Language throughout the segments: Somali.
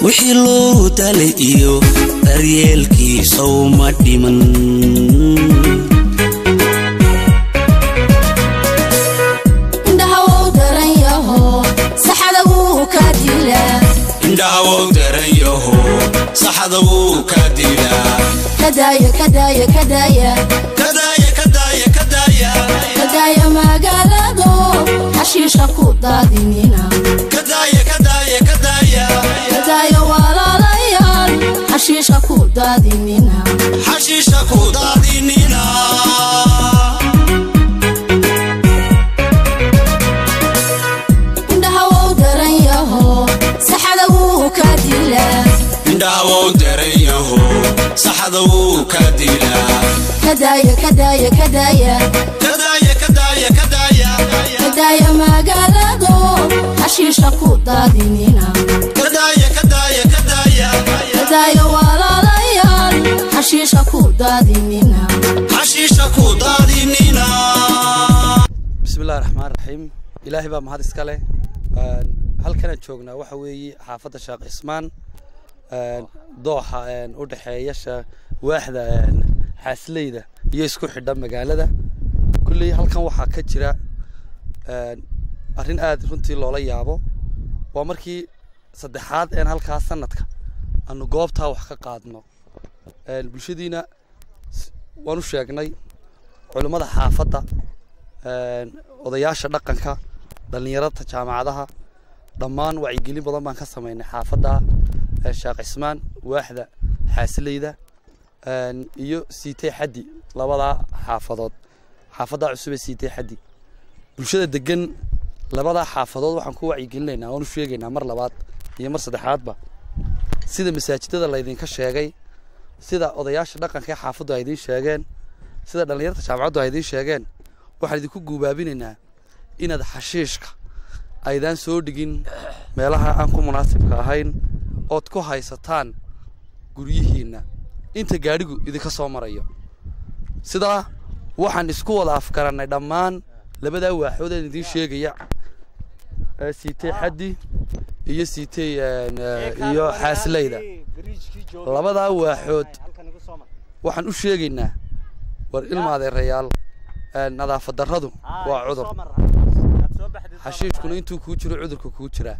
wixii loo dalay iyo daryeelkiisa uma dhiman indhahawow daran yaho saxada wuu ka dilaa indhahawow daran yaho saxada wuu ka dilaa kadaaya kadaaya kadaaya kadaaya kadaaya kadaaya kadaaya magaalado xashiisha ku daadinina kadaaya kadaaya kadaaya kadaaya walaalayaal xashiisha ku daadinina xashiisha ku daadinina indhahawow daran yaho saxada wuu ka dilaa indhahawow daran yaho saxada wuu ka dilaa kadaaya kadaaya kadaaya kadaaya kadaaya kadaaya kadaaya magaalado xashiisha ku daadinina kadaaya kadaaya kadaaya kadaaya walaalayaal xashiisha ku daadinina xashiisha ku daadinina bismillahi raxmaan raxiim ilaahay baa mahad iska leh halkanaan joognaa waxa weeye xaafadda sheekh cismaan dooxa u dhexeeya sha- waaxda xaasleyda iyo isku xidha magaalada kulley halkan waxaa ka jira arrin aad runtii loola yaabo waa markii saddexaad een halkaa sanadka aanu goobtaa wax ka qaadno bulshadiina s- waan u sheegnay culimmada xaafadda een, odayaasha dhaqanka dhallinyarada jaamacadaha dhammaan wacyigelin badan baan ka samaynay xaafadda ee sheekh cismaan waaxda xaasileyda een, iyo siitay xaddi labadaa xaafadood xaafaddaa cusub ee siitay xaddi bulshada degan labadaa xaafadood waxaan ku wacyigelinaynaa waan u sheegaynaa mar labaad iyo mar saddexaadba sida masaajidada laydinka sheegay sida odayaasha dhaqanka ee xaafaddu ay idiin sheegeen sida dhallinyarta jaamacaddu ay idiin sheegeen waxaan idinku guubaabinaynaa inaad xashiishka aydaan soo dhigin meelaha aan ku munaasibka ahayn ood ku haysataan guryihiinna inta gaadhigu idinka soo marayo sidaa waxaan isku wada afgarannay dhammaan labadaa waaxood aan idiin sheegaya ee siitay xaddi iyo siitay een, ee, iyo xaasileyda labadaa waaxood waxaan u sheegaynaa war ilma adeerayaal een, nadaafad darradu waa cudur xashiishkuna intuu kuu jiro cudurka kuu jiraa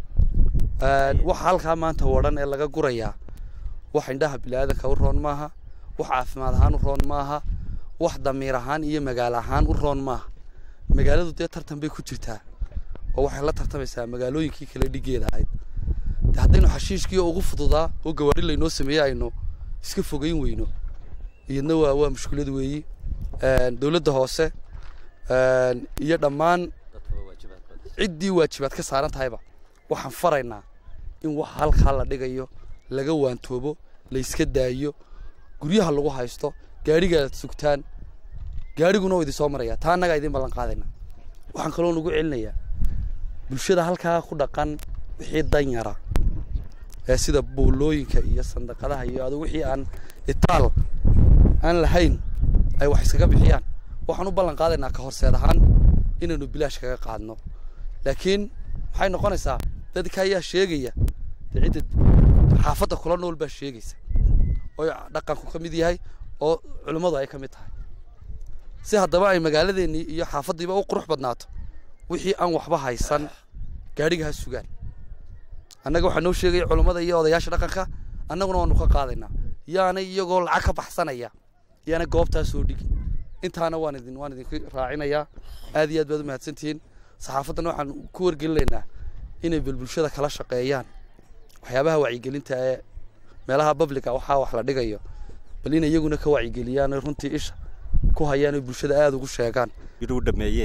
Een, waxa halkaa maanta wadhan ee laga gurayaa wax indhaha biniaadanka u roon maaha wax caafimaad ahaan u roon maaha wax damiir ahaan iyo magaalo ahaan u roon maaha magaaladu dee tartan bay ku jirtaa oo waxay la tartamaysaa magaalooyinkii kale dhigeeda ahayd de haddaynu xashiishkii oo ugu fududaa oo gawaadhi laynoo sameeyey aynu iska fogeyn weyno iyadna waa waa mushkilad weeyi Een, dowladda hoose een, iyo dhammaan ciddii waajibaad ka saaran tahayba waxaan faraynaa in wax halkaa la dhigayo laga waantoobo la iska daayo guryaha lagu haysto gaadhigaad sugtaan gaadhiguna waa idin soo maraya taa annagaa idin ballan qaadayna waxaan kaloo nagu celinayaa bulshada halkaa ku dhaqan wixii danyara ee sida buulooyinka iyo sandaqadaha iyo adu wixii aan itaal aan lahayn ay wax iskaga bixiyaan waxaan u ballan qaadaynaa ka horseed ahaan inaynu bilaash kaga qaadno laakiin maxay noqonaysaa dadka ayaa sheegaya dee cidda xaafadda kula nool baa sheegaysa oo dhaqanku ka mid yahay oo culimmadu ay ka mid tahay si haddaba ay magaaladeennii iyo xaafaddiiba u qurux badnaato wixii aan waxba haysan gaadhiga ha sugaan annaga waxaa noo sheegaya culummada iyo odayaasha dhaqanka annaguna waanu ka qaadaynaa yaanay iyagoo lacag ka baxsanaya yaanay goobtaa soo dhigin intaana waan idin waan idinku raacinayaa aad iyo aad baad u mahadsantihiin saxaafaddana waxaan ku wargelinaynaa inay bal bulshada kala shaqeeyaan waxyaabaha wacyigelinta ee meelaha publica waxaa wax la dhigayo bal in iyaguna ka wacyigeliyaan oy runtii isha ku hayaan oy bulshada aada ugu sheegaan u dhameeye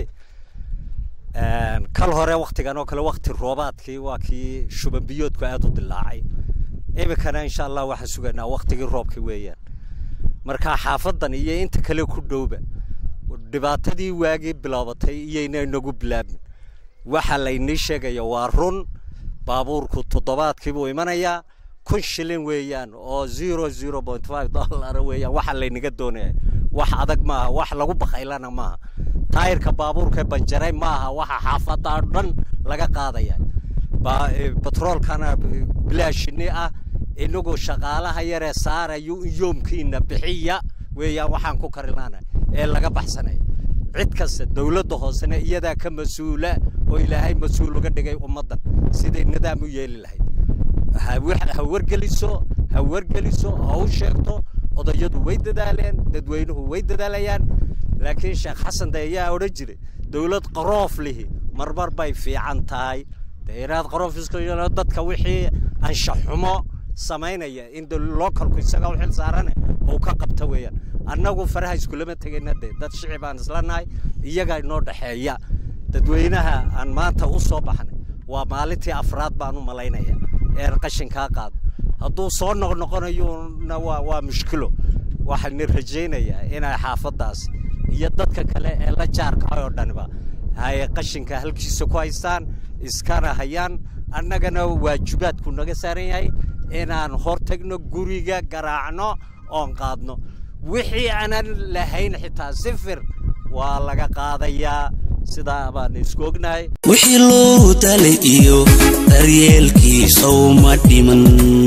kal hore waktigan oo kale wakti roobaadkii waa kii shuban biyoodku aada u dilaacay iminkana insha allah waxaan sugaynaa waktigii roobka weeyaan marka xaafadan iyo inta kale ku dhowba dhibaatadii waagii bilaabatay iyayna inagu bilaabmin waxa laynii sheegaya waa run baabuurku toddobaadkii buu imanayaa kun shilin weeyaan oo zero zero point five dollar weeyaan waxa laynaga doonaya wax adag maaha wax lagu bakaylana maaha taayirka baabuurka banjaray maaha waxa xaafada dhan laga qaadaya batroolkana bilaashini ah inagu shaqaalaha yaree saarayo yoomkiina bixiya weeyaan waxaan ku karilaana ee laga baxsanaya cid kasta dowladda hoosena iyadaa ka mas-uula oo ilaahay mas-uul uga dhigay ummaddan siday nidaam u yeeli lahayd ha wargeliso ha wargeliso ha u sheegto odayadu way dadaaleen dadweynuhu way dadaalayaan laakiin sheekh xasan de ayaa odhan jiray dowlad qaroof lihi marmar bay fiican tahay dee inaad qaroof iska yeelo dadka wixii anshaxumo samaynaya in localku isaga u xil saarane uu ka qabta weeyaan annagu faraha iskulama tegayna dee dad shici baan isla nahay iyaga inoo dhexeeya dadweynaha aan maanta u soo baxnay waa maalintii afraad baan u malaynaya een qashinkaa qaado hadduu soo noqnoqonayona waa waa mushkilo waxaana rajaynayaa inay xaafaddaas iyo dadka kale ee la jaarka oo dhaniba hay qashinka halkiisa ku haystaan iskana hayaan annagana waajibaadku naga saaran yahay inaan hor tagno guriga garaacno oon qaadno wixii aanan lahayn xitaa sifir waa laga qaadayaa sidaa baan isku ognahay wixii loo dalay iyo daryeelkiisa uma dhiman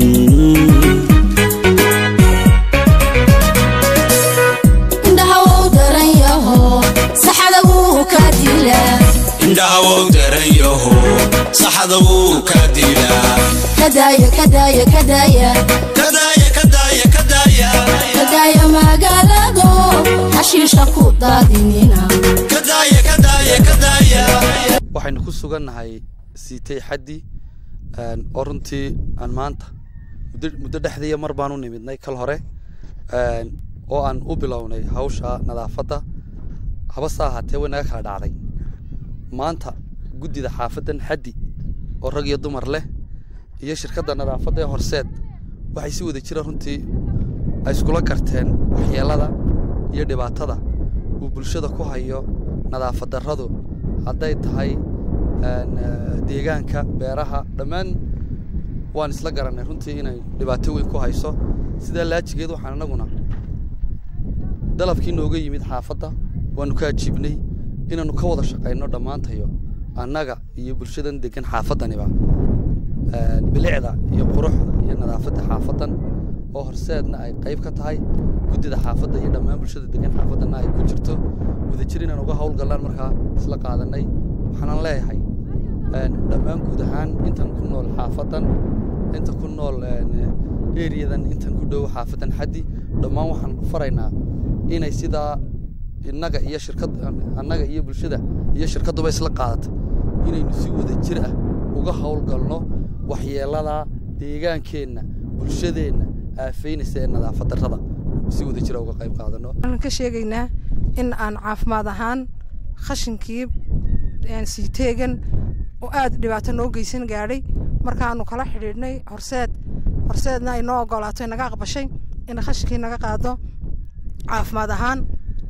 indhaha wou daran yaho saxada wuu ka dilaa indhaha wow daran yaho saxda wuu ka dilaa kadaaya kadaaya kadaaya kadaaya kadaaya kadaaya kadaaya magaalado hashiisha ku daadinina kadaaya kadaaya kadaaya waxaynu ku sugannahay siitay xaddi oo runtii aan maanta muddo muddo dhexdiiya mar baan u nimidnay kal hore oo aan u bilownay hawsha nadaafadda habase ahaatee way naga kala dhacday maanta guddida xaafaddan xaddi oo rag iyo dumar leh iyo shirkadda nadaafadda ee horseed waxay si wada jira runtii ay iskula garteen waxyeellada iyo dhibaatada uu bulshada ku hayo nadaafad darradu hadday tahay deegaanka beeraha dhammaan waan isla garannay runtii inay dhibaato weyn ku hayso sidaa laajigeed waxaan annaguna dalabkii nooga yimid xaafadda waanu ka ajiibnay inaannu ka wada shaqayno dhammaantayo annaga iyo bulshadan degan xaafaddaniba bilicda iyo quruxda iyo nadaafadda xaafaddan oo horseedna ay qayb ka tahay guddida xaafadda iyo dhammaan bulshada degan xaafaddanna ay ku jirto wadajir inaan uga howlgallaan markaa isla qaadanay waxaanan leeyahay dhammaan guud ahaan intan ku nool xaafaddan inta ku nool eriyadan intan ku dhow xaafaddan xaddi dhammaan waxaan faraynaa inay sidaa innaga iyo shirkad annaga iyo bulshada iyo shirkadduba isla qaadato inaynu si wada jir ah uga howlgalno waxyeellada deegaankeenna bulshadeenna aafaynaysa ee nadaafad darrada si wada jira uga qayb qaadano waxaan ka sheegaynaa in aan caafimaad ahaan khashinkii sii teegan oo aad dhibaato noo geysan gaadhay markaanu kala xidhiidhnay horseed horseedna ay noo ogolaato naga aqbashay in khashinkii naga qaado caafimaad ahaan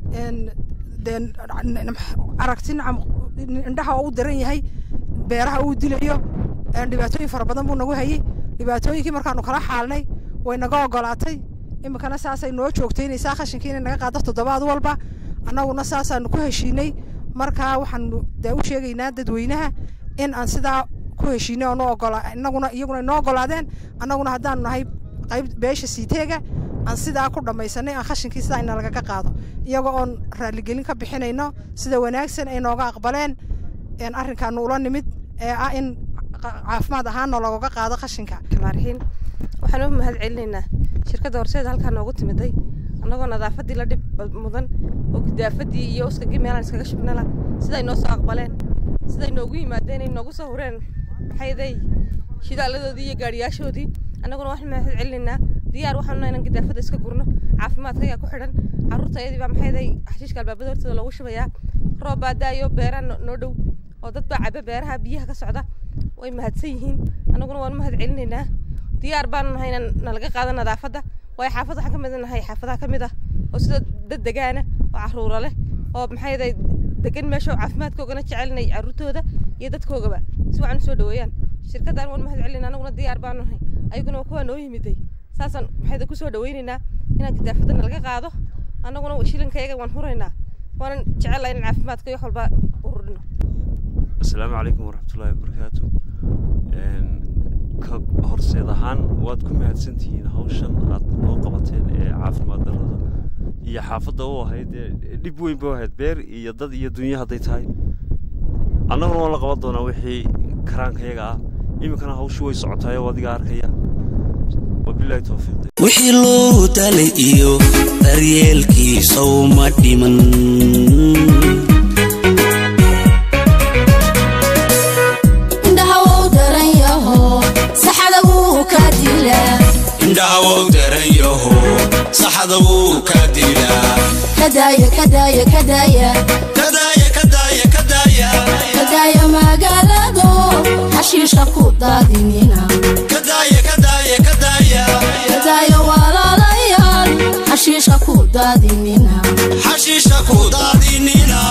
dee aragti indhaha oo u daran yahay beeraha uu dilayo dhibaatooyin fara badan buu nagu hayay dhibaatooyinkii markaanu kala xaalnay way naga ogolaatay iminkana saasay noo joogtaynaysaa khashinkii inay naga qaado toddobaad walba annaguna saasaanu ku heshiinay markaa waxaanu dee u sheegaynaa dadweynaha in aan sidaa ku heshiinay oo noo ogola innaguna iyaguna noo ogolaadeen annaguna haddaanu nahay qayb beesha siiteega aan sidaa ku dhammaysanay aan khashinkii sidaa ina lagaga qaado iyagoo oon raalligelin ka bixinayno sida wanaagsan ay nooga aqbaleen arrinkaanu ula nimid ee ah in caafimaad ahaanna looga qaado khashinka maarxiin waxaan u mahad celinaynaa shirkadda horseed halkaa noogu timiday annagoo nadaafaddii la dhib mudan oo gidaafadii iyo uskagii meelaan iskaga shubnala siday noo soo aqbaleen siday noogu yimaadeen ay noogu soo hureen maxayday shidaaladoodii iyo gaadhiyaashoodii annaguna waxaan mahad celinaynaa diyaar waxaanu inaan gidaafadda iska gurno caafimaadka ayaa ku xidhan carruurta ayadii baa maxayday xashiishka albaabada hortooda loogu shubayaa roob baa daayo beeraha noo dhow oo dad baa caba beeraha biyaha ka socda way mahadsan yihiin annaguna waan mahad celinaynaa diyaar baanu nahay inaan nalaga qaado nadaafadda waayo xaafad waxaan ka mid nahay xaafadaha ka mid ah oo sida dad degaana oo carruura leh oo maxayday degan meesha oo caafimaadkoogana jecelnay carruurtooda iyo dadkoogaba si wacan u soo dhaweeyaan shirkaddan waan mahad celinaa annaguna diyaar baanu nahay ayaguna kuwaa noo yimiday saasaan maxayda ku soo dhaweynaynaa inaan gidaafadda nalaga qaado annaguna shilinkayaga waan huraynaa waanan jecelahay inaan caafimaadka iyo wax walba ururino asalaamu calaykum waraxmatullaahi wabarakaatu ka horseed ahaan waad ku mahadsantihiin hawshan aad noo qabateen ee caafimaad darrada iyo xaafadda u ahayd ee dhib weyn ba ahayd beer iyo dad iyo dunya hadday tahay annaguna waan la qaban doonaa wixii karaankayaga ah iminkana hawshu way socotaayoo adiga arkaya wabilahi towfiiq wixii loo dalay iyo daryeelkiisa uma dhiman indhaha wou daran yaho saxada wuu ka dilaa indhaha wou daran yaho saxada wuu ka dilaa kadaaya kadaaya kadaaya kadaaya kadaaya kadaaya kadaaya magaalado xashiisha ku daadinina kadaaya kadaaya kadaaya kadaaya walaalayaal xashiisha ku daadinina xashiisha ku daadinina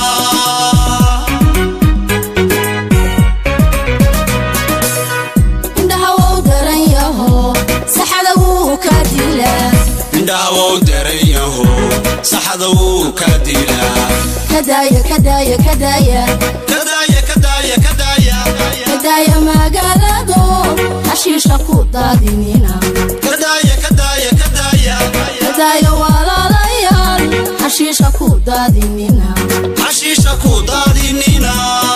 indhaha wou daran yaho saxada wuu ka dilaa indhaha wou daran yaho saxada wuu ka dilaa kadaaya kadaaya kadaaya kadaaya kadaaya kadaaya kadaaya magaalado xashiisha ku daadinina kadaaya kadaaya kadaaya kadaaya walaalayaal xashiisha ku daadinina xashiisha ku daadinina